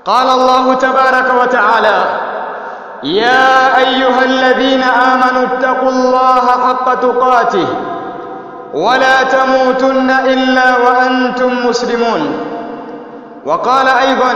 قال الله تبارك وتعالى يا أيها الذين آمنوا اتقوا الله حق تقاته ولا تموتن إلا وأنتم مسلمون وقال أيضا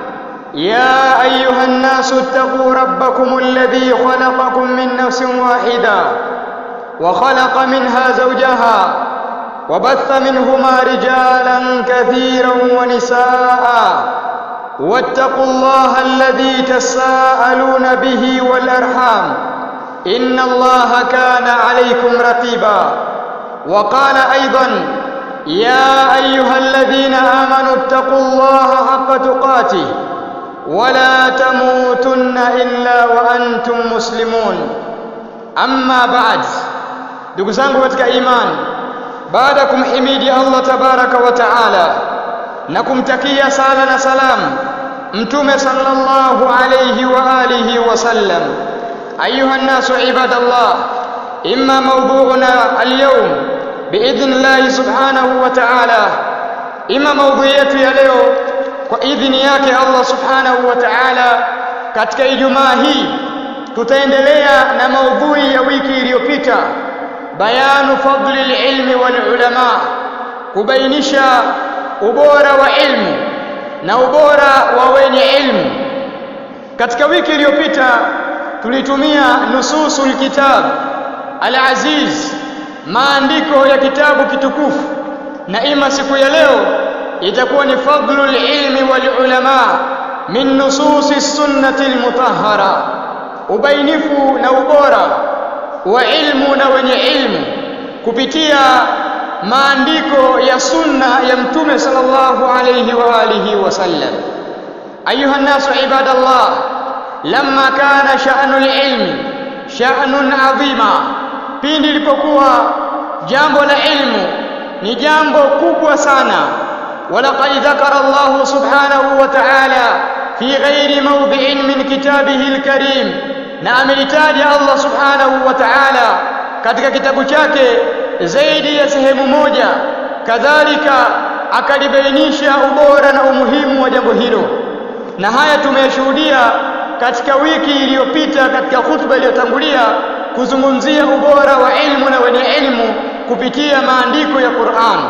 يا أيها الناس اتقوا ربكم الذي خلقكم من نفس واحدة وخلق منها زوجها وبث منهما رجالا كثيرا ونساء واتقوا الله الذي تساءلون به والأرحام إن الله كان عليكم رقيبا وقال أيضا يا أيها الذين آمنوا اتقوا الله حق تقاته ولا تموتن إلا وأنتم مسلمون أما بعد ndugu zangu katika imani baada ya kumhimidi Allah tabaraka wa taala na kumtakia sala na salam mtume sallallahu alayhi wa alihi wa sallam ayuha nnasu ibadallah imma mawdu'una alyawm biidhni llahi subhanahu wa ta'ala ima maudhui yetu ya leo kwa idhini yake Allah subhanahu wa ta'ala katika ijumaa hii tutaendelea na maudhui ya wiki iliyopita bayanu fadli alilmi wal ulama kubainisha ubora wa ilmu na ubora wa wenye ilmu katika wiki iliyopita tulitumia nususul kitab al-aziz maandiko ya kitabu kitukufu na ima siku ya leo itakuwa ni fadlul ilmi wal ulama min nususi sunnati al-mutahhara ubainifu na ubora wa ilmu na wenye ilmu kupitia maandiko ya sunna ya mtume sallallahu alayhi wa alihi wasallam ayuha nnasu ibadallah lamma kana sha'nul ilmi sha'nun adhima pindi ilipokuwa jambo la ilmu ni jambo kubwa sana ولقد ذكر الله سبحانه وتعالى في غير موضع من كتابه الكريم na amelitaja Allah subhanahu wa ta'ala katika kitabu chake zaidi ya sehemu moja kadhalika akalibainisha ubora na umuhimu wa jambo hilo na haya tumeyashuhudia katika wiki iliyopita katika hutuba iliyotangulia kuzungumzia ubora wa ilmu na wenye ilmu kupitia maandiko ya Qur'an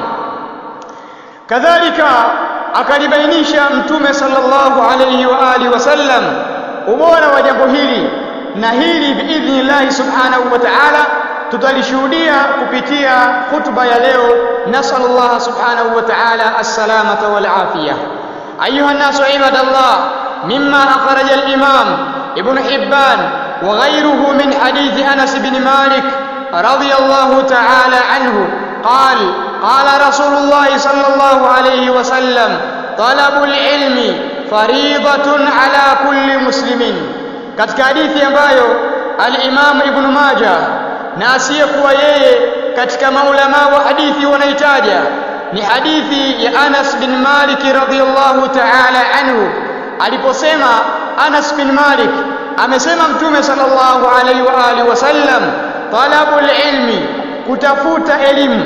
kadhalika akalibainisha mtume sallallahu alayhi wa alihi wasallam ubora wa jambo hili na hili biidhnillahi subhanahu wa ta'ala tutalishuhudia kupitia hutuba ya leo nasallallahu subhanahu wa ta'ala as-salamata wal afiyah ayuha an-nasu ibadallah mimma akhraja al-imam ibn hibban wa ghayruhu min hadith anas bin malik radiyallahu ta'ala anhu قال قال رسول الله صلى الله عليه وسلم طلب العلم فريضة على كل مسلم katika hadithi ambayo al-Imam Ibn Majah na asiyekuwa yeye katika maulama wa hadithi wanaitaja ni hadithi ya Anas bin Malik radhiyallahu ta'ala anhu aliposema Anas bin Malik amesema Mtume sallallahu alaihi wa alihi wasallam talabul ilmi kutafuta elimu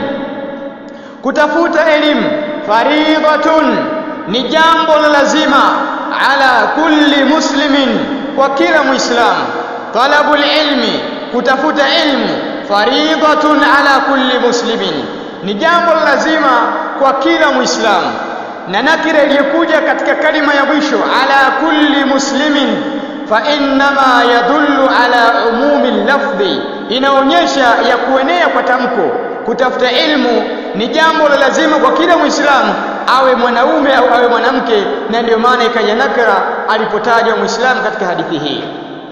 kutafuta elimu faridhatun ni jambo la lazima ala kulli muslimin kwa kila muislamu talabul ilmi kutafuta ilmu faridhatun ala kulli muslimin ni jambo lazima kwa kila muislamu na nakira iliyokuja katika kalima ya mwisho ala kulli muslimin fa innama yadullu ala umumi lafdhi inaonyesha ya kuenea kwa tamko kutafuta ilmu ni jambo la lazima kwa kila muislamu awe mwanaume au awe mwanamke na ndio maana ikaja nakra alipotajwa muislamu katika hadithi hii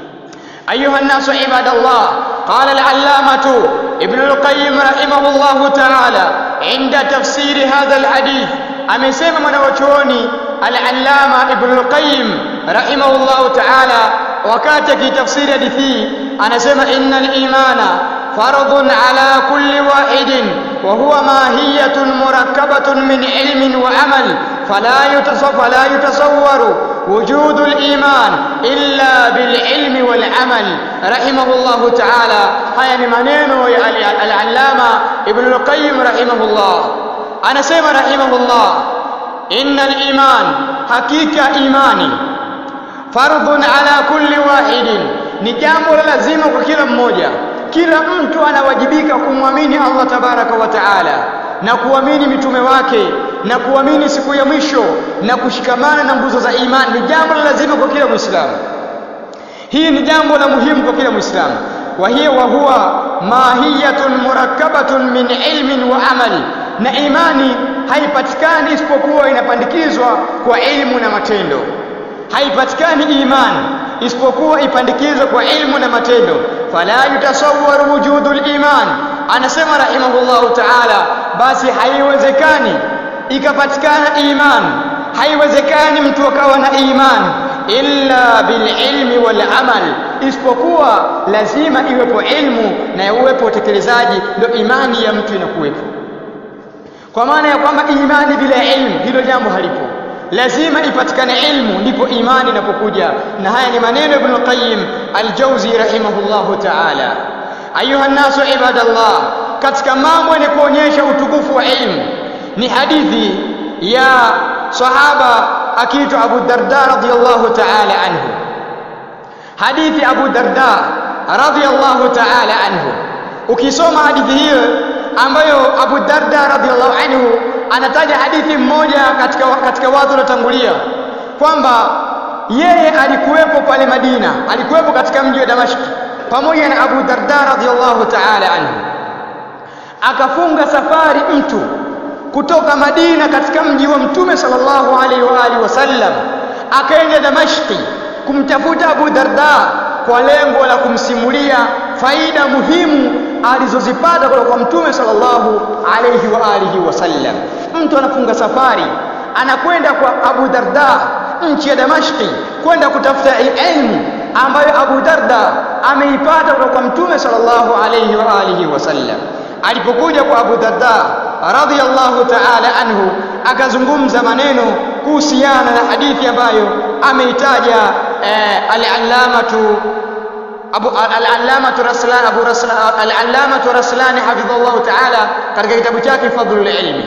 ayuha nnasu ibadallah qala al-allamatu ibn al-qayyim rahimahullah ta'ala inda tafsiri hadha al-hadith amesema mwanachuoni al-allama ibn al-qayyim rahimahullah ta'ala wakati akitafsiri hadithi anasema innal imana fardun ala kulli wahidin وهو ماهية مركبة من علم وعمل فلا يتصور, فلا يتصور وجود الإيمان إلا بالعلم والعمل رحمه الله تعالى هيا منين العلامة ابن القيم رحمه الله أنا سيما رحمه الله إن الإيمان حقيقة إيماني fardhun ala kulli wahidin ni jambo la lazima kwa kila mmoja kila mtu anawajibika kumwamini Allah tabaraka wa taala na kuamini mitume wake na kuamini siku ya mwisho na kushikamana na nguzo za imani ni jambo la lazima kwa kila Muislamu. Hii ni jambo la muhimu kwa kila Muislamu. Wa hiya wa huwa mahiyatun murakkabatun min ilmin wa amali, na imani haipatikani isipokuwa inapandikizwa kwa ilmu na matendo. Haipatikani imani isipokuwa ipandikizwe kwa ilmu na matendo. Fala yutasawwaru wujudul iman, anasema rahimahullahu taala, basi haiwezekani ikapatikana iman haiwezekani mtu akawa na iman illa bililmi wal amal isipokuwa lazima iwepo ilmu na uwepo utekelezaji ndio imani ya mtu inakuwepo kwa maana ya kwamba imani bila ilmu hilo jambo halipo lazima ipatikane ilmu ndipo imani inapokuja na haya ni maneno ya Ibn Qayyim al-Jawzi rahimahullahu ta'ala ayuha nasu ibadallah katika mambo yenye kuonyesha utukufu wa ilmu ni hadithi ya sahaba akiitwa Abu Darda radhiyallahu ta'ala anhu hadithi Abu Darda radhiyallahu ta'ala anhu ukisoma hadithi hiyo ambayo Abu Darda radhiyallahu anhu anataja hadithi mmoja katika katika watu waliotangulia kwamba yeye alikuwepo pale Madina alikuwepo katika mji wa Damashq pamoja na Abu Darda radhiyallahu ta'ala anhu akafunga safari mtu kutoka Madina katika mji wa Mtume sallallahu alaihi wa alihi wasallam akaenda Damashki kumtafuta Abu Darda kwa lengo la kumsimulia faida muhimu alizozipata kutoka kwa Mtume sallallahu alaihi wa alihi wasallam. Mtu anafunga safari anakwenda kwa Abu Darda nchi ya Damashki kwenda kutafuta ilmu ambayo Abu Darda ameipata kutoka kwa Mtume sallallahu alaihi wa alihi wasallam. Alipokuja kwa Abu Darda radhiyallahu ta'ala anhu akazungumza maneno kuhusiana na hadithi ambayo ameitaja eh, al-allamatu Abu al-allamatu Raslan Abu Raslan al-allamatu Raslan hafidhahullah ta'ala katika kitabu chake Fadhlul Ilmi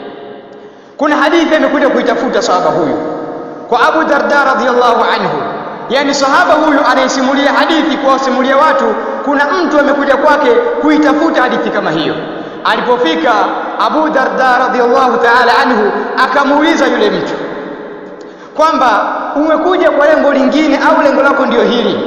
kuna hadithi imekuja kuitafuta sahaba huyu kwa Abu Darda radhiyallahu anhu yani sahaba huyu anayesimulia hadithi kuwasimulia watu kuna mtu amekuja kwake kuitafuta hadithi kama hiyo alipofika Abu Darda radhiyallahu ta'ala anhu akamuuliza yule mtu kwamba umekuja kwa lengo lingine au lengo lako ndio hili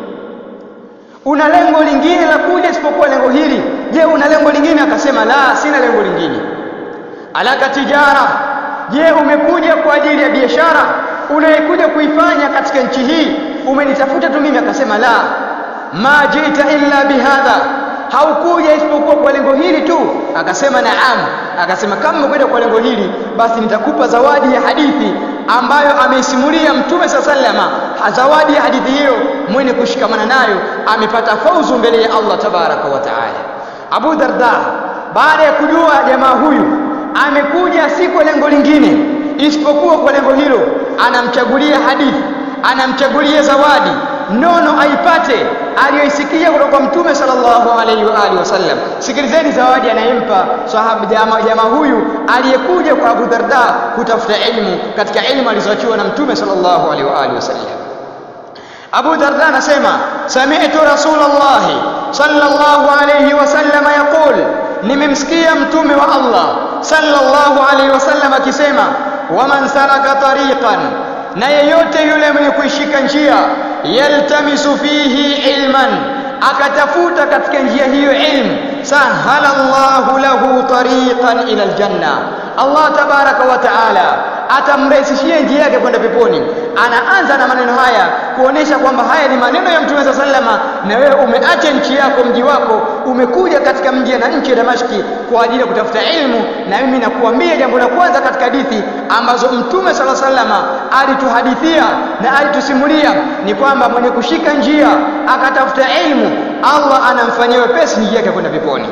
una lengo lingine la kuja isipokuwa lengo hili je una lengo lingine akasema la sina lengo lingine alaka tijara je umekuja kwa ajili ya biashara unayekuja kuifanya katika nchi hii umenitafuta tu mimi akasema la ma jita illa bihadha haukuja isipokuwa kwa lengo hili tu akasema naam akasema kama umekwenda kwa lengo hili basi nitakupa zawadi ya hadithi ambayo ameisimulia mtume saa salama zawadi ya hadithi hiyo mwenye kushikamana nayo amepata fauzu mbele ya Allah tabaraka wa taala Abu Darda baada ya kujua jamaa huyu amekuja si kwa lengo lingine isipokuwa kwa lengo hilo anamchagulia hadithi anamchagulia zawadi nono aipate aliyoisikia kutoka kwa mtume sallallahu alaihi wa alihi wasallam sikilizeni zawadi anayempa sahaba jamaa jama huyu aliyekuja kwa Abu Darda kutafuta ilmu katika ilmu alizoachiwa na mtume sallallahu alaihi wa alihi wasallam Abu Darda anasema sami'tu Rasulullah sallallahu alaihi wasallam yaqul nimemsikia mtume wa Allah sallallahu alaihi wasallam akisema waman saraka tariqan na yeyote yule mwenye kuishika njia yaltamisu fihi ilman akatafuta katika njia hiyo ilmu sahala Allahu lahu tariqan ila aljanna Allah tabaraka wa taala atamrahisishia njia yake kwenda peponi anaanza na maneno haya kuonesha kwamba haya ni maneno ya mtume sallama na wewe umeacha nchi yako mji wako umekuja katika mji na nchi ya Damashki kwa ajili ya kutafuta ilmu na mimi nakuambia jambo la kwanza katika hadithi ambazo mtume sala sallama alituhadithia na alitusimulia ni kwamba mwenye kushika njia akatafuta ilmu Allah anamfanyia wepesi njia yake kwenda peponi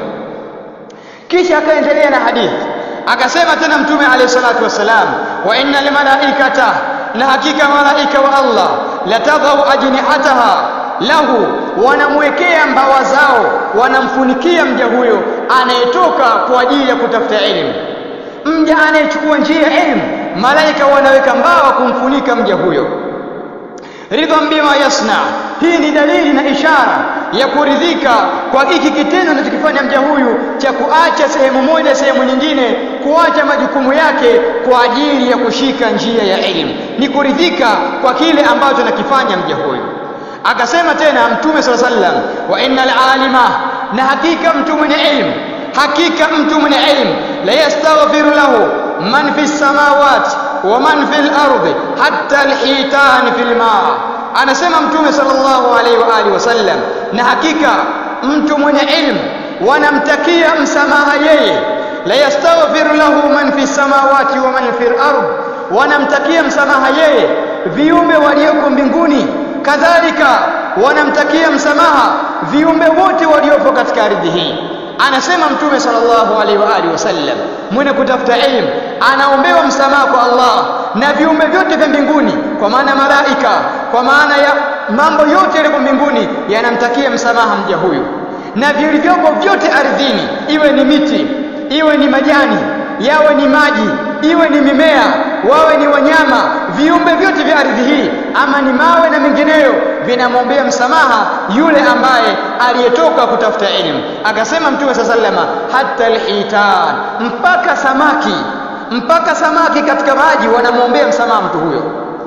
kisha akaendelea na hadithi akasema tena mtume alayhi salatu wasalam wa inna lmalaikata na hakika malaika wa Allah latadhau ajnihataha lahu wanamwekea mbawa zao wanamfunikia mja huyo anayetoka kwa ajili ya kutafuta elimu mja anayechukua njia ya elimu malaika wanaweka mbawa kumfunika mja huyo ridhan bima yasna hii ni dalili na ishara ya kuridhika kwa hiki kitendo anachokifanya mja huyu cha kuacha sehemu moja sehemu nyingine kuacha majukumu yake kwa ajili ya kushika njia ya elimu ni kuridhika kwa kile ambacho anakifanya mja huyu akasema tena mtume sala sallam wa innal alima na hakika mtu mwenye elimu hakika mtu mwenye elimu la yastaghfiru lahu man fi samawati wa man fi al-ardi hatta al-hitan fi al-ma anasema mtume sallallahu alaihi wa alihi wasallam na hakika mtu mwenye ilmu wanamtakia msamaha yeye la yastaghfiru lahu man fi samawati wa man fi al-ard wanamtakia msamaha yeye viumbe walioko mbinguni kadhalika wanamtakia msamaha viumbe wote waliopo katika ardhi hii anasema mtume sallallahu alaihi wa alihi wasallam mwenye kutafuta elimu anaombewa msamaha kwa Allah na viumbe vyote vya mbinguni kwa maana malaika kwa maana ya mambo yote yaliyo mbinguni yanamtakia msamaha mja huyu na vilivyopo vyote ardhini iwe ni miti iwe ni majani yawe ni maji iwe ni mimea wawe ni wanyama viumbe vyote vya ardhi hii ama ni mawe na mengineyo vinamwombea msamaha yule ambaye aliyetoka kutafuta elimu akasema mtume saa salama hata alhitan mpaka samaki mpaka samaki katika maji wanamwombea msamaha mtu huyo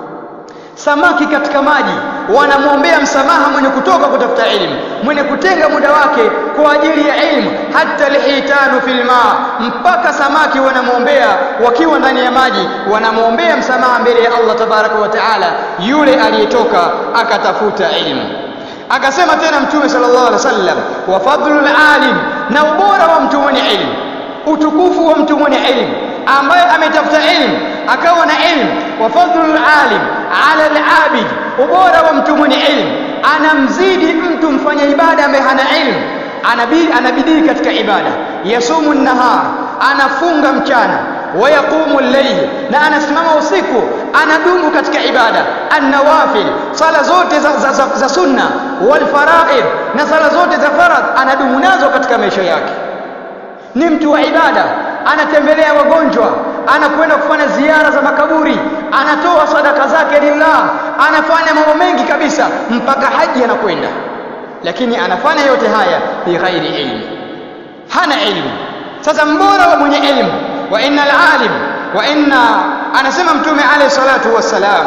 samaki katika maji wanamwombea msamaha mwenye kutoka kutafuta elimu mwenye kutenga muda wake kwa ajili ya elimu hata alhitanu fil ma mpaka samaki wanamwombea wakiwa ndani ya maji wanamwombea msamaha mbele ya Allah tabaraka wa taala yule aliyetoka akatafuta elimu akasema tena mtume sallallahu alaihi wasallam wa fadlul alim na ubora wa mtu mwenye elimu utukufu wa mtu mwenye elimu ambaye ametafuta elimu akawa na elimu wa fadlul alim ala al-abid ubora wa mtu mwenye elimu anamzidi mtu mfanya ibada ambaye hana elimu anabidi anabidii katika ibada yasumu nahar anafunga mchana wayaqumu al-layl na anasimama usiku anadumu katika ibada an-nawafil sala zote za, za, za, za sunna wal faraid na sala zote za faradh anadumu nazo katika maisha yake ni mtu wa ibada anatembelea wagonjwa anakwenda kufanya ziara za makaburi anatoa sadaka zake lillah anafanya mambo mengi kabisa mpaka haji anakwenda lakini anafanya yote haya bighairi ilmi hana ilmu sasa mbora wa mwenye ilmu wa inna alalim wa inna anasema mtume alayhi salatu wassalam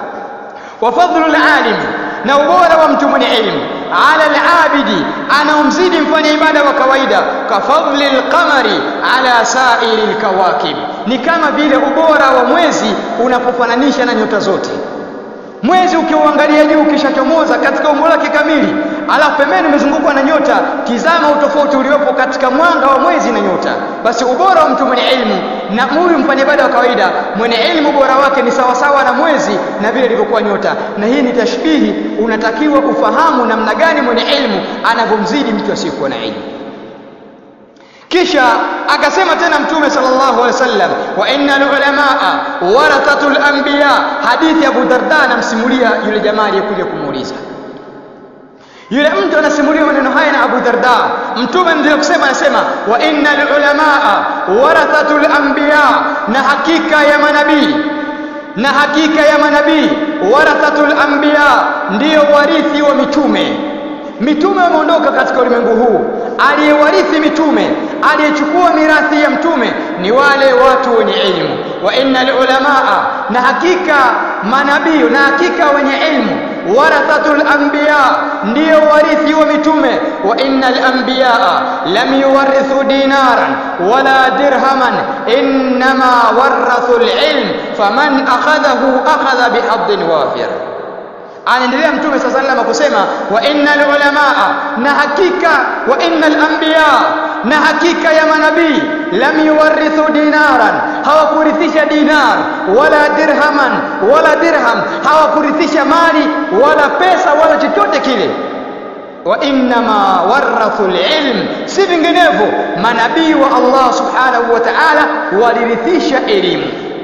wa fadlu alalim na ubora wa mtu mwenye ilmu ala alabidi anaomzidi mfanya ibada wa kawaida kafadli alqamari ala sairi alkawakib ni kama vile ubora wa mwezi unapofananisha na nyota zote mwezi ukiuangalia juu ukishachomoza katika umbo lake kamili alafu pembeni umezungukwa na nyota tizama utofauti uliopo katika mwanga wa mwezi na nyota basi ubora wa mtu mwenye elimu na huyu mfanya ibada wa kawaida mwenye elimu ubora wake ni sawasawa na mwezi na vile ilivyokuwa nyota na hii ni tashbihi unatakiwa ufahamu namna gani mwenye elimu anavyomzidi mtu asiyekuwa na elimu kisha akasema tena mtume sallallahu alaihi wasallam wa innal ulamaa warathatul anbiya hadithi ya Abu Darda anamsimulia yule jamaa aliyekuja kumuuliza yule mtu anasimulia maneno haya na Abu Darda mtume ndio kusema anasema wa innal ulamaa warathatul anbiya na hakika ya manabii na hakika ya manabii warathatul anbiya ndiyo warithi wa mitume mitume wameondoka katika ulimwengu huu aliyewarithi mitume aliyechukua mirathi ya mtume ni wale watu wenye elimu wa innal ulamaa na hakika manabii na hakika wenye elimu warathatul anbiya ndiyo warithi wa mitume wa innal anbiya lam yuwarithu dinaran wala dirhaman innama warathu alilm faman akhadhahu akhadha bihadin wafir anaendelea mtume saa sallam kusema wa innal ulamaa na hakika wa innal anbiya na hakika ya manabii lam yuwarithu dinaran hawakurithisha dinar wala dirhaman wala dirham hawakurithisha mali wala pesa wala chochote kile wa innama warathu alilm si vinginevyo manabii wa Allah subhanahu wa ta'ala walirithisha elimu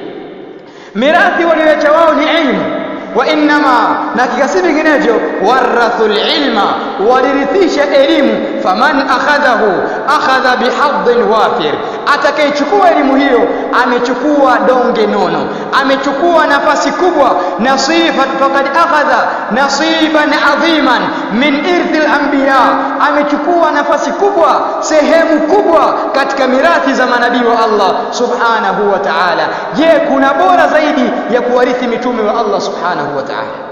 mirathi walioacha wao ni elimu wa innama na kikasi vinginevyo warathul ilma walirithisha elimu faman akhadhahu akhadha bihadhin wafir atakayechukua elimu hiyo amechukua donge nono amechukua nafasi kubwa nasifat faqad akhadha nasiban adhiman min irthi al-anbiya amechukua nafasi kubwa sehemu kubwa katika mirathi za manabii wa Allah subhanahu wa ta'ala je kuna bora zaidi ya kuwarithi mitume wa Allah subhanahu wa ta'ala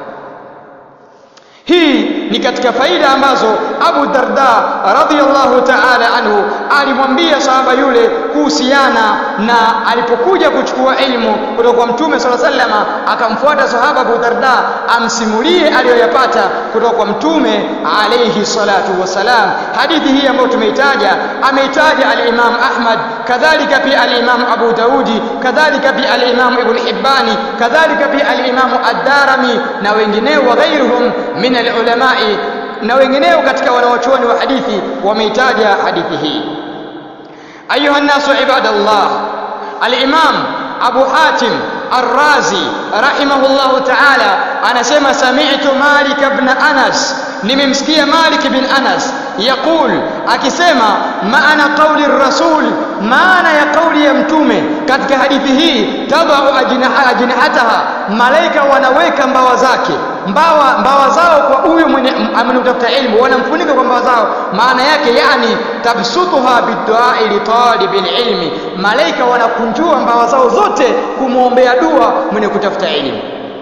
hii ni katika faida ambazo Abu Darda radhiyallahu ta'ala anhu alimwambia sahaba yule kuhusiana na alipokuja kuchukua elimu kutoka kwa Mtume sala sallama, akamfuata sahaba Abu Darda amsimulie aliyoyapata kutoka kwa Mtume alayhi salatu wassalam. Hadithi hii ambayo tumeitaja ameitaja al-Imam Ahmad, kadhalika pia al-Imam Abu Daudi, kadhalika pia al-Imam Ibn Hibbani, kadhalika pia al-Imam Ad-Darimi na wengineo wa ghairuhum min al-ulamai na wengineo katika wanawachuoni wa hadithi wameitaja hadithi hii. Ayuha nnasu ibadallah, al-Imam Abu Hatim Ar-Razi rahimahullahu ta'ala anasema sami'tu Malik ibn Anas, nimemsikia Malik bin Anas yaqul, akisema maana qauli rasul, maana ya kauli ya mtume katika hadithi hii, tadau ajnihataha, malaika wanaweka mbawa zake mbawa mbawa zao kwa huyu mwenye amenutafuta ilmu wanamfunika kwa mbawa zao maana yake yani tabsutuha biduai litalibi ilmi malaika wanakunjua mbawa zao zote kumwombea dua mwenye kutafuta elimu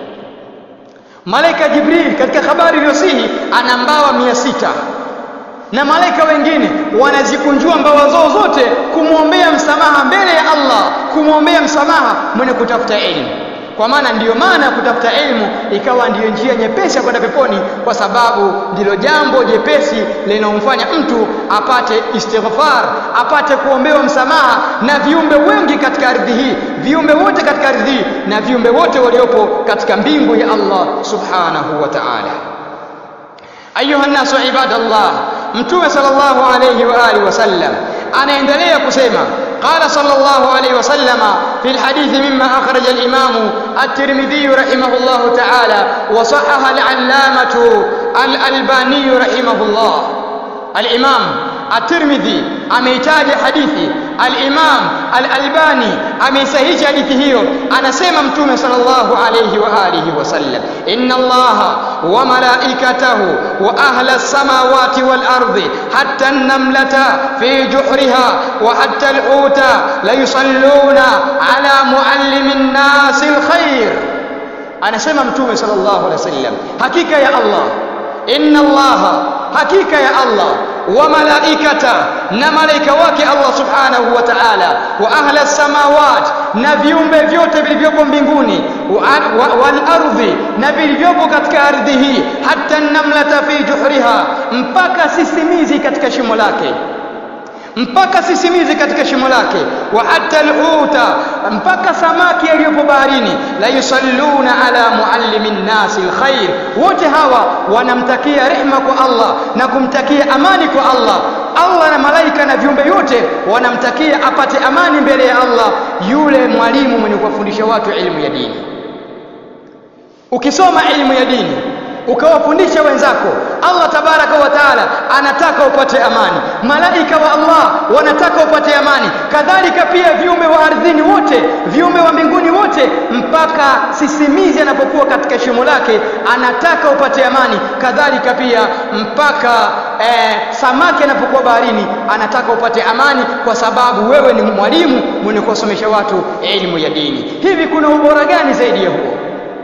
malaika jibril katika habari iliyosihi ana mbawa mia sita na malaika wengine wanazikunjua mbawa zao zote kumwombea msamaha mbele ya Allah kumwombea msamaha mwenye kutafuta elimu kwa maana ndiyo maana ya kutafuta elimu ikawa ndiyo njia nyepesi ya kwenda peponi kwa sababu ndilo jambo jepesi linalomfanya mtu apate istighfar apate kuombewa msamaha na viumbe wengi katika ardhi hii viumbe wote katika ardhi hii na viumbe wote waliopo katika mbingu ya Allah subhanahu wa ta'ala ayuha nasu ibadallah mtume sallallahu alayhi wa alihi wasallam anaendelea kusema قال صلى الله عليه وسلم في الحديث مما أخرج الإمام الترمذي رحمه الله تعالى وصحح العلامة الألباني رحمه الله الإمام الترمذي ameitaja hadithi al-Imam al-Albani ameisahihisha hadithi hiyo anasema mtume sallallahu alayhi wa alihi wasallam inna allaha wa malaikatahu wa ahla as-samawati wal ardi hatta an-namlata fi juhriha wa hatta al-huta la yusalluna ala muallimin nasi al-khair anasema mtume sallallahu alayhi wasallam hakika ya Allah inna allaha hakika ya Allah wa malaikata na malaika wake Allah subhanahu wa ta'ala wa ahla samawat na viumbe vyote vilivyopo mbinguni wal ardhi na vilivyopo katika ardhi hii hata namlata fi juhriha mpaka sisimizi katika shimo lake mpaka sisimizi katika shimo lake wa hatta alhuta mpaka samaki aliyopo baharini la yusalluna ala muallimin nasi alkhair wote hawa wanamtakia rehma kwa Allah na kumtakia amani kwa Allah Allah na malaika na viumbe yote wanamtakia apate amani mbele ya Allah yule mwalimu mwenye kuwafundisha watu elimu ya dini ukisoma elimu ya dini ukawafundisha wenzako Allah tabaraka wa taala anataka upate amani malaika wa Allah wanataka upate amani kadhalika pia viumbe wa ardhini wote viumbe wa mbinguni wote mpaka sisimizi anapokuwa katika shimo lake anataka upate amani kadhalika pia mpaka eh, samaki anapokuwa baharini anataka upate amani kwa sababu wewe ni mwalimu mwenye kuwasomesha watu elimu ya dini hivi kuna ubora gani zaidi ya huo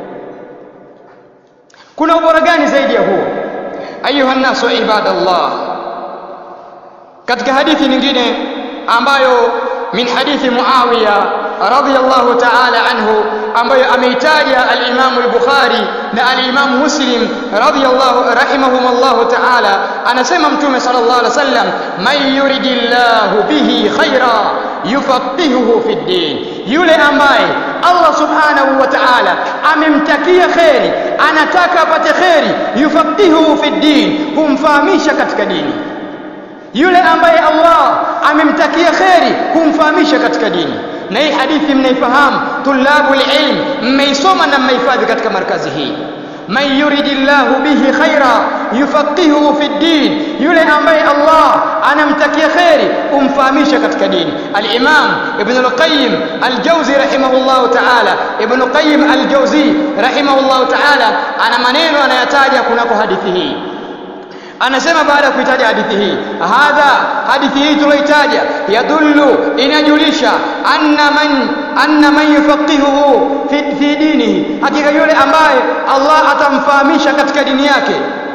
kuna ubora gani zaidi ya huo ayuha nnasu ibadallah katika hadithi nyingine ambayo min hadithi muawiya radhiyallahu ta'ala anhu ambayo ameitaja al-Imam al-Bukhari na al-Imam Muslim radhiyallahu rahimahumullahu ta'ala anasema mtume sallallahu alaihi wasallam man yuridillahu bihi khaira yufaqihuhu fi din yule ambaye Allah subhanahu wa ta'ala amemtakia kheri anataka apate kheri yufaqihuhu fi din humfahamisha katika dini yule ambaye Allah amemtakia kheri humfahamisha katika dini na hii hadithi mnaifahamu tulabu ilm mmeisoma na mmehifadhi katika markazi hii man yuridillahu bihi khaira yufaqihuhu fi ddin yule ambaye Allah anamtakia kheri umfahamisha katika dini al-Imam Ibn al-Qayyim al-Jawzi rahimahullah ta'ala Ibn Qayyim al-Jawzi rahimahullah ta'ala ana maneno anayataja kunako hadithi hii anasema baada ya kuitaja hadithi hii hadha hadithi hii tuloitaja yadullu inajulisha anna man anna man yufaqihuhu fi, fi dinihi hakika yule ambaye Allah atamfahamisha katika dini yake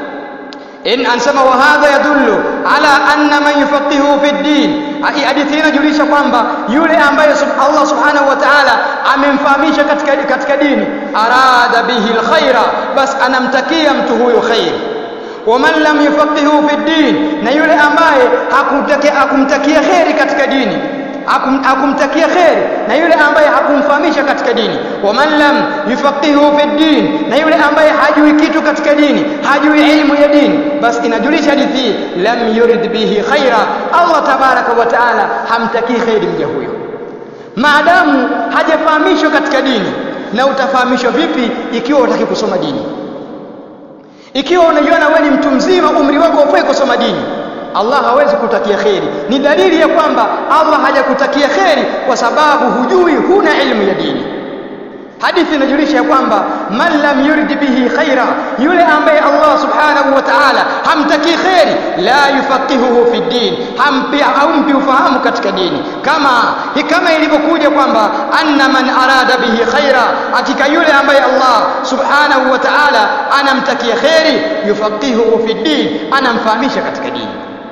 in anasema wa hadha yadullu ala anna man yufaqihuhu fi din hadithi inajulisha kwamba yule ambaye Allah subhanahu wa ta'ala amemfahamisha katika katika dini arada bihi alkhaira bas anamtakia mtu huyo khair waman lam yufaqihu fi din na yule ambaye hakumtakia hakumtakia kheri katika dini hakumtakia kheri na yule ambaye hakumfahamisha katika dini waman lam yufaqihu fi din na yule ambaye hajui kitu katika dini hajui ilmu ya dini basi inajulisha hadithi lam yurid bihi khaira Allah tabaraka wa taala hamtakii kheri mja huyo maadamu hajafahamishwa katika dini na utafahamishwa vipi ikiwa utaki kusoma dini ikiwa unajiona wewe ni mtu mzima umri wako ufai kusoma dini Allah hawezi kutakia kheri ni dalili ya kwamba Allah hajakutakia kheri kwa sababu hujui huna ilmu ya dini hadithi inajulisha ya kwamba man lam yurid bihi khaira yule ambaye Allah subhanahu wa ta'ala hamtakii kheri la yufaqihuhu fi din hampi haumpi ufahamu katika dini kama kama ilivyokuja kwamba anna man arada bihi khaira hakika yule ambaye Allah subhanahu wa ta'ala anamtakia kheri yufaqihuhu fi din anamfahamisha katika dini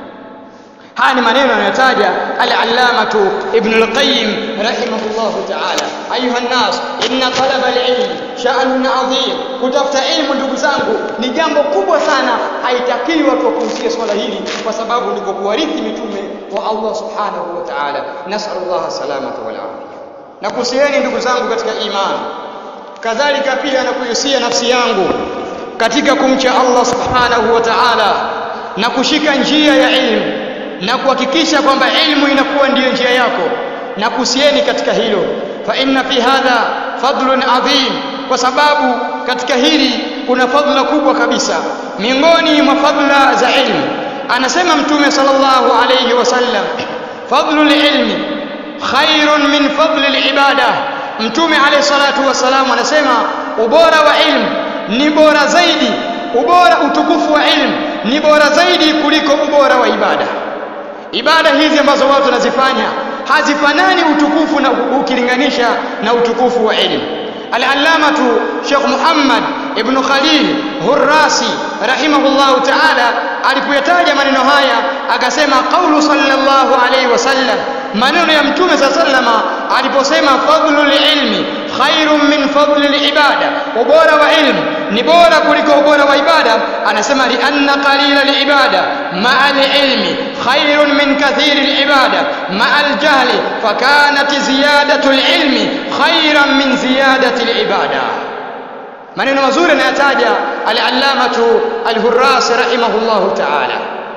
haya ni maneno anayotaja al-allamatu ibn al-qayyim rahimahullah ta'ala ayuha nas inna talaba al-ilm sha'nun adhim kutafuta ilmu ndugu zangu ni jambo kubwa sana haitakiwi watu wakuhusia swala hili kwa sababu ndiko kuwarithi mitume wa Allah subhanahu wa ta'ala nas'alullah salamata wal afia na kuhusieni ndugu zangu katika imani kadhalika pia na kuhusia nafsi yangu katika kumcha Allah subhanahu wa ta'ala na kushika njia ya ilmu na kuhakikisha kwamba ilmu inakuwa ndiyo njia yako na kusieni katika hilo fa inna fi hadha fadlun adhim kwa sababu katika hili kuna fadhila kubwa kabisa miongoni mwa fadhila za ilmu anasema mtume sallallahu alayhi wasallam fadlul ilmi khairun min fadli ibada mtume alayhi salatu wasalam anasema ubora wa ilmu ni bora zaidi ubora utukufu wa ilmu ni bora zaidi kuliko ubora wa ibada ibada hizi ambazo watu wanazifanya hazifanani utukufu na ukilinganisha na utukufu wa elimu al-allamatu Sheikh Muhammad ibn Khalil Hurrasi rahimahullahu ta'ala alipoyataja maneno haya akasema qaulu sallallahu alayhi wasallam maneno ya mtume sallama aliposema fadlul ilmi khairun min fadli ibada ubora wa ilmu ni bora kuliko ubora wa ibada anasema li anna qalila ibada ma'a ilmi khairun min kathiri ibada ma'a al-jahli fakanat ziyadatu al-ilmi khairan min ziyadati al-ibada maneno mazuri anayataja al-allamatu al-hurras rahimahullahu ta'ala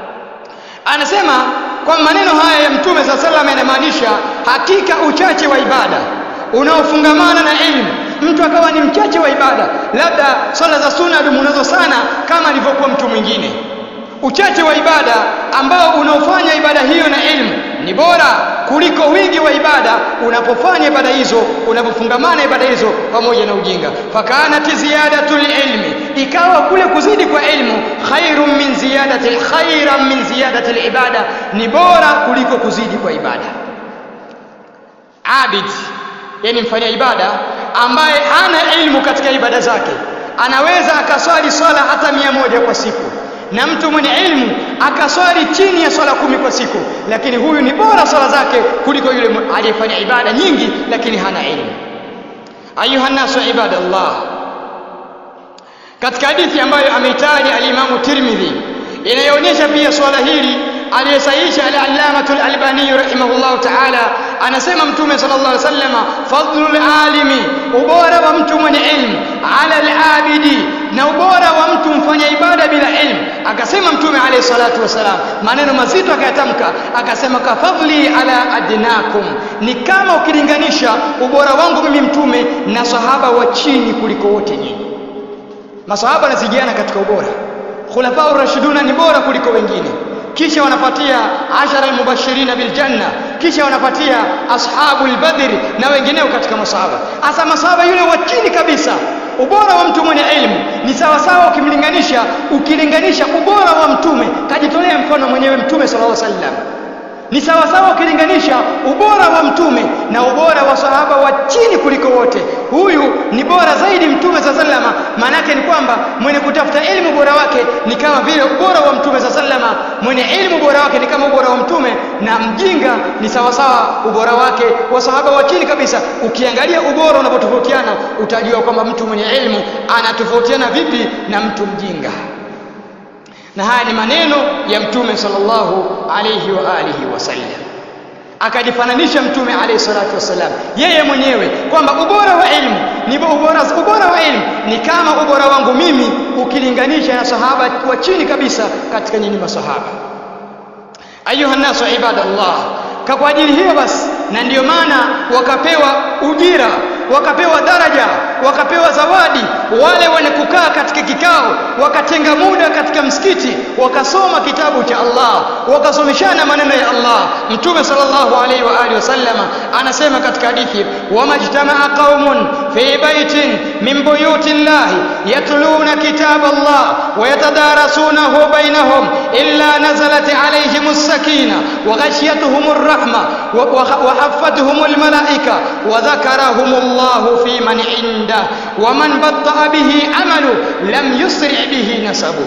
anasema kwa maneno haya ya mtume saa sallam yanamaanisha hakika uchache wa ibada unaofungamana na elimu mtu akawa ni mchache wa ibada labda swala za sunna alimunazo sana kama alivyokuwa mtu mwingine uchache wa ibada ambao unaofanya ibada hiyo na elimu ni bora kuliko wingi wa ibada unapofanya ibada hizo unapofungamana ibada hizo pamoja na ujinga fakanat ziyadatul ilmi ikawa kule kuzidi kwa ilmu khairun min ziyadati khairan min ziyadati ibada ni bora kuliko kuzidi kwa ibada abid yani mfanya ibada ambaye hana ilmu katika ibada zake anaweza akaswali swala hata mia moja kwa siku na mtu mwenye ilmu akaswali chini ya swala kumi kwa siku lakini huyu ni bora swala zake kuliko yule aliyefanya ibada nyingi lakini hana ilmu ayuha nasu ibadallah katika hadithi ambayo ameitaja alimamu tirmidhi inayoonyesha pia swala hili aliyesahihisha al-allamatul albani rahimahullahu ta'ala anasema mtume sallallahu alaihi wasallam fadlul alimi ubora wa mtu mwenye ilmu ala al-abidi na ubora wa mtu mfanya ibada bila ilmu akasema mtume alayhi salatu wasalam maneno mazito akayatamka akasema ka fadli ala adnakum ni kama ukilinganisha ubora wangu mimi mtume na sahaba wa chini kuliko wote nyinyi masahaba wanazidiana katika ubora khulafa rashiduna ni bora kuliko wengine kisha wanapatia ashara almubashirina biljanna kisha wanapatia ashabu albadri na wengineo katika masahaba hasa masahaba yule wa chini kabisa ubora wa mtu mwenye elimu ni sawa sawa ukimlinganisha ukilinganisha ubora wa mtume kajitolea mfano mwenyewe mtume sallallahu alaihi wasallam ni sawa sawa ukilinganisha ubora wa mtume na ubora wa sahaba wa chini kuliko wote huyu ni bora zaidi mtume saa salama maana yake ni kwamba mwenye kutafuta elimu bora wake ni kama vile ubora wa mtume saa salama mwenye elimu bora wake ni kama ubora wa mtume na mjinga ni sawa sawa ubora wake wa sahaba wa chini kabisa ukiangalia ubora unapotofautiana utajua kwamba mtu mwenye elimu anatofautiana vipi na mtu mjinga na haya ni maneno ya mtume sallallahu alayhi wa alihi wasallam akajifananisha mtume alayhi salatu wasallam yeye mwenyewe kwamba ubora wa elimu ni ubora, ubora wa elimu ni kama ubora wangu mimi ukilinganisha na sahaba wa chini kabisa katika nyinyi masahaba ayuha nasu ibadallah kwa ajili hiyo basi na ndiyo maana wakapewa ujira wakapewa daraja wakapewa zawadi wale wenye kukaa katika kikao wakatenga muda katika msikiti wakasoma kitabu cha Allah wakasomeshana maneno ya Allah mtume sallallahu alaihi wa alihi wasallam anasema katika hadithi wamajtamaa qaumun fi baitin min buyuti llahi yatluna kitab Allah ويتدارسونه بينهم إلا نزلت عليهم السكينة وغشيتهم الرحمة وحفتهم الملائكة وذكرهم الله في من عنده ومن بطأ به عمله لم يسرع به نسبه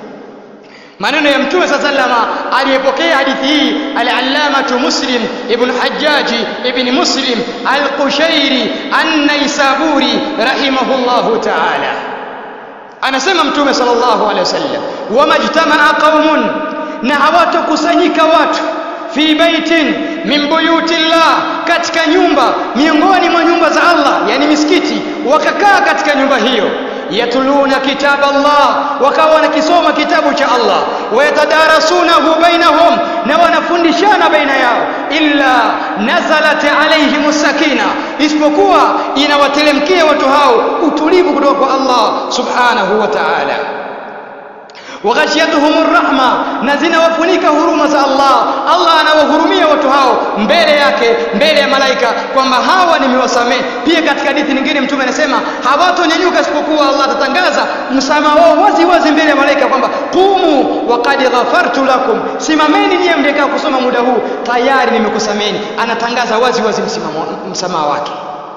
maneno ya mtume saa salama aliyepokea hadithi hii al-allamatu muslim ibn hajjaji ibn muslim al-qushairi an-naisaburi rahimahullahu ta'ala anasema mtume sallallahu alaihi wasallam wamajtamaa qaumun na hawatokusanyika watu fi baitin min buyutillah katika nyumba miongoni mwa nyumba za Allah yani misikiti wakakaa katika nyumba hiyo yatluna kitab Allah wakawa wanakisoma kitabu cha Allah wayatadarasunahu bainahum na wanafundishana baina yao illa nazalat alaihim sakina isipokuwa inawatelemkia watu hao utulivu kutoka kwa Allah subhanahu wa ta'ala waghashiyatuhum rahma na zinawafunika huruma za Allah Allah anawahurumia watu hao mbele yake mbele ya malaika kwamba hawa nimewasamehe pia katika hadithi nyingine mtume anasema hawatonyanyuka isipokuwa Allah atatangaza msamaha wao wazi wazi mbele ya malaika kwamba qumu waqad ghafartu lakum simameni nyie mdekaa kusoma muda huu tayari nimekusameni anatangaza wazi wazi msamaha wake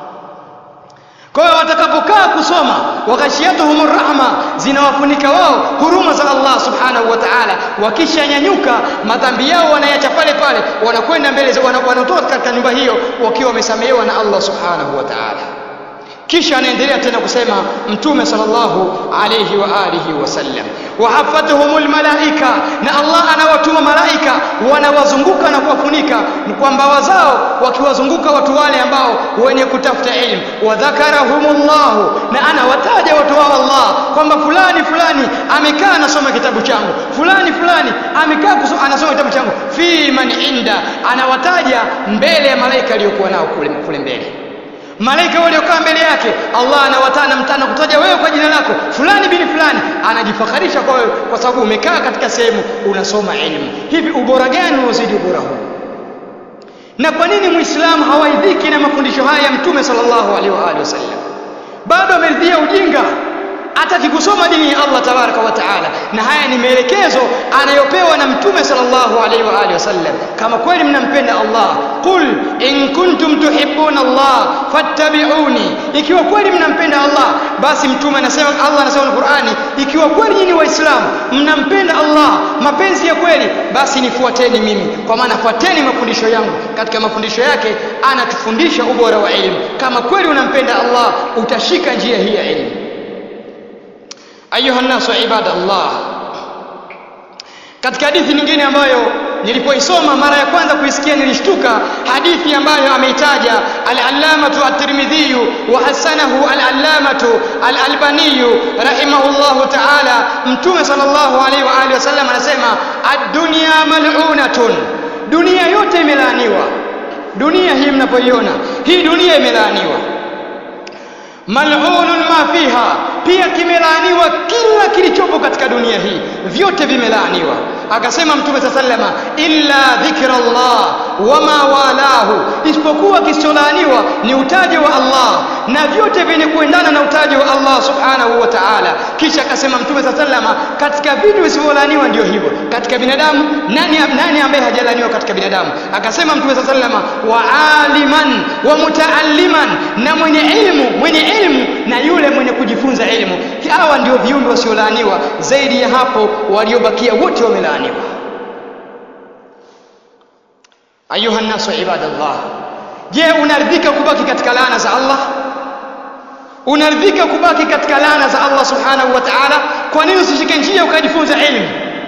kwa hiyo watakapokaa kusoma waghashiyatuhum rahma zinawafunika wao huruma za Allah subhanahu wa ta'ala wakishanyanyuka madhambi yao wanayacha pale pale wanakwenda mbele wanatoka katika nyumba hiyo wakiwa wamesamehewa na Allah subhanahu wa ta'ala kisha anaendelea tena kusema mtume sallallahu alayhi wa alihi wasallam wahafatuhumul malaika na Allah anawatuma malaika wanawazunguka na kuwafunika kwa mbawa zao wakiwazunguka watu wale ambao wenye kutafuta elimu wadhakarahumullahu na anawataja watu wao Allah kwamba fulani fulani amekaa anasoma kitabu changu fulani fulani amekaa anasoma kitabu changu fi man inda anawataja mbele ya malaika aliyokuwa nao kule, kule mbele malaika waliokaa mbele yake Allah anawatana mtana kutaja wewe kwa jina lako fulani bin fulani anajifakharisha kwa wewe kwa sababu umekaa katika sehemu unasoma elimu hivi ubora gani unaozidi ubora huu na kwa nini muislamu hawaidhiki na mafundisho haya ya mtume sallallahu alaihi wa alihi wasallam bado ameridhia ujinga hataki kusoma dini ya Allah tabaraka wa taala na haya ni maelekezo anayopewa na mtume sallallahu alaihi wa alihi wasallam kama kweli mnampenda Allah qul in kuntum tuhibbuna Allah fattabi'uni ikiwa kweli mnampenda Allah basi mtume anasema Allah anasema na Qur'ani ikiwa kweli nyinyi waislamu mnampenda Allah mapenzi ya kweli basi nifuateni mimi kwa maana fuateni mafundisho yangu katika mafundisho yake anatufundisha ubora wa elimu kama kweli unampenda Allah utashika njia hii ya elimu ayuha nasu ibadallah katika hadithi nyingine ambayo nilipoisoma mara ya kwanza kuisikia nilishtuka hadithi ambayo ameitaja al-allamatu at-tirmidhi wa hasanahu al-allamatu al-albani rahimahullahu ta'ala mtume sallallahu alaihi wa alihi wasallam anasema ad-dunya mal'unatun dunia yote imelaaniwa dunia hii mnapoiona hii dunia imelaaniwa mal'unun ma fiha pia kimelaaniwa kila kilichopo katika dunia hii vyote vimelaaniwa akasema mtume saa sallama illa dhikra llah wama walahu isipokuwa kisicholaaniwa ni utaji wa allah na vyote vyenye kuendana na utaji wa allah subhanahu wa taala kisha akasema mtume saa sallama katika vitu visivyolaaniwa ndio hivyo katika binadamu nani, nani ambaye hajalaaniwa katika binadamu akasema mtume saa sallama wa aliman wa mutaalliman na mwenye ilmu mwenye ilmu na yule mwenye kujifunza ilmu hawa ndio viumbe wasiolaaniwa zaidi ya hapo waliobakia wote wamelaaniwa ayuha nnasu ibadallah je unaridhika kubaki katika laana za allah unaridhika kubaki katika laana za allah subhanahu wa taala kwa nini usishike njia ukajifunza ilmu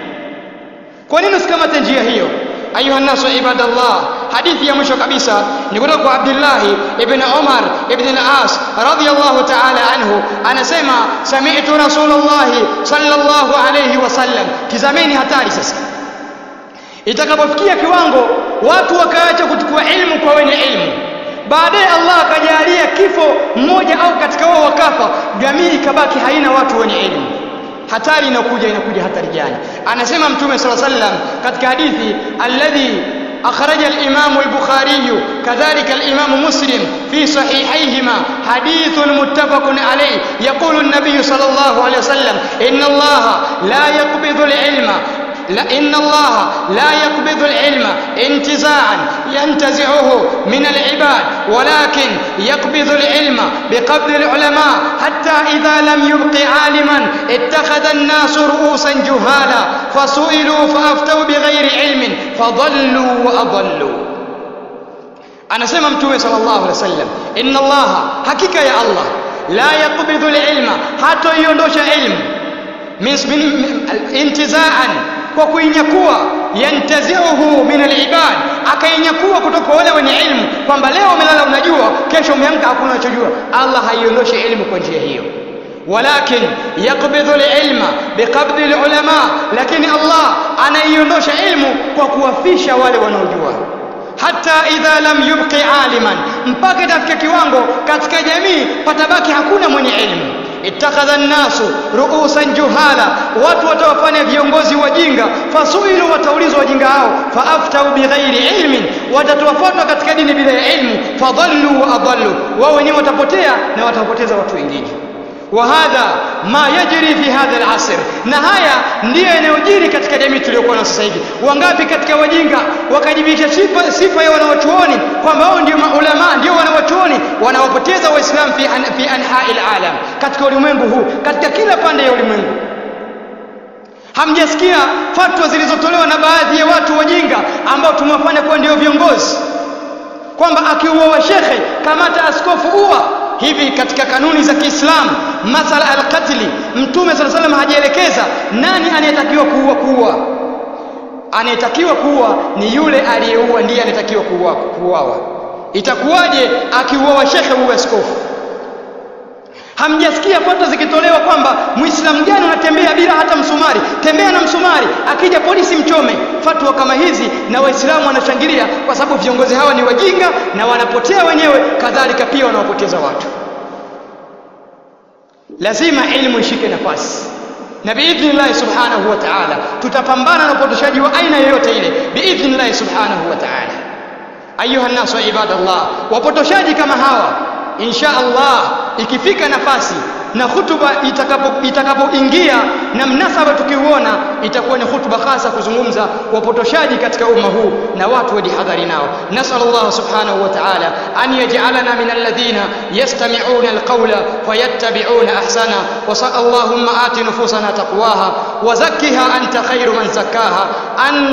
kwa nini usikamate njia hiyo ayuha nnasu ibadallah hadithi ya mwisho kabisa ni kutoka kwa abdillahi ibn umar ibn al-as radiyallahu ta'ala anhu anasema sami'tu rasulullahi sallallahu alayhi wasallam tizameni hatari sasa itakapofikia kiwango watu wakaacha kuchukua ilmu kwa wenye ilmu baadaye allah akajalia kifo mmoja au katika wao wakafa jamii ikabaki haina watu wenye ilmu hatari inakuja inakuja hatari gani anasema mtume sala sallam katika hadithi alladhi أخرج الإمام البخاري كذلك الإمام مسلم في صحيحيهما حديث متفق عليه يقول النبي صلى الله عليه وسلم إن الله لا يقبض العلم لا إن الله لا يقبض العلم انتزاعا ينتزعه من العباد ولكن يقبض العلم بقبض العلماء حتى إذا لم يبق عالما اتخذ الناس رؤوسا جهالا فسئلوا فأفتوا بغير علم فضلوا وأضلوا أنا سمع متومي صلى الله عليه وسلم إن الله حقيقة يا الله لا يقبض العلم حتى يندوش علم من انتزاعا kwa kuinyakua yantaziuhu min alibad akainyakua kutoka wale wenye ilmu kwamba leo umelala unajua kesho umeamka hakuna unachojua allah haiondoshi ilmu kwa njia hiyo walakin yaqbidhu lilma biqabdi lulama lakini allah anaiondosha ilmu kwa kuwafisha wale wanaojua hata idha lam yubqi aliman mpaka itafika kiwango katika jamii patabaki hakuna mwenye ilmu ittakhadha nnasu ruusan juhala watu watawafanya viongozi wajinga fasuilu wataulizwa wajinga hao faaftau bighairi ilmin watatoa fatwa katika dini bila ya ilmu fadhallu wa adallu wao wenyewe watapotea na watawapoteza watu wengine وهذا ما يجري في هذا العصر na haya ndiyo yanayojiri katika jamii tuliyokuwa na sasa hivi wangapi katika wajinga wakajibisha sifa, sifa ya wanawachuoni kwamba wao ndio maulama ndio wanawachuoni wanawapoteza waislamu fi, an, fi anhai alalam katika ulimwengu huu katika kila pande ya ulimwengu hamjasikia fatwa zilizotolewa na baadhi ya watu wajinga ambao tumewafanya kuwa ndio viongozi kwamba akiuawa shekhe kamata askofu uwa hivi katika kanuni za Kiislamu masala alqatli mtume sala salam hajaelekeza nani anayetakiwa kuua kuua anayetakiwa kuua ni yule aliyeua ndiye anayetakiwa kuuawa itakuwaje akiuawa shekhe uwe askofu hamjasikia fatwa zikitolewa kwamba muislamu gani unatembea bila hata msumari tembea na msumari akija polisi mchome fatwa kama hizi na waislamu wanashangilia kwa sababu viongozi hawa ni wajinga na wanapotea wenyewe kadhalika pia wanawapoteza watu lazima ilmu ishike nafasi na biidhnillahi subhanahu wa ta'ala tutapambana na upotoshaji wa aina yoyote ile biidhnillahi subhanahu wa ta'ala ayuha nnasu ibadallah wapotoshaji kama hawa insha Allah ikifika nafasi na hutuba itakapoingia itakapo na mnasaba tukiuona itakuwa ni hutuba hasa kuzungumza wapotoshaji katika umma huu na watu wajihadhari nao nasal Allah subhanahu wa ta'ala an yaj'alana min alladhina yastami'una alqawla fayattabi'una ahsana wa Allahumma ati nufusana taqwaha wa zakkiha anta khairu man zakkaha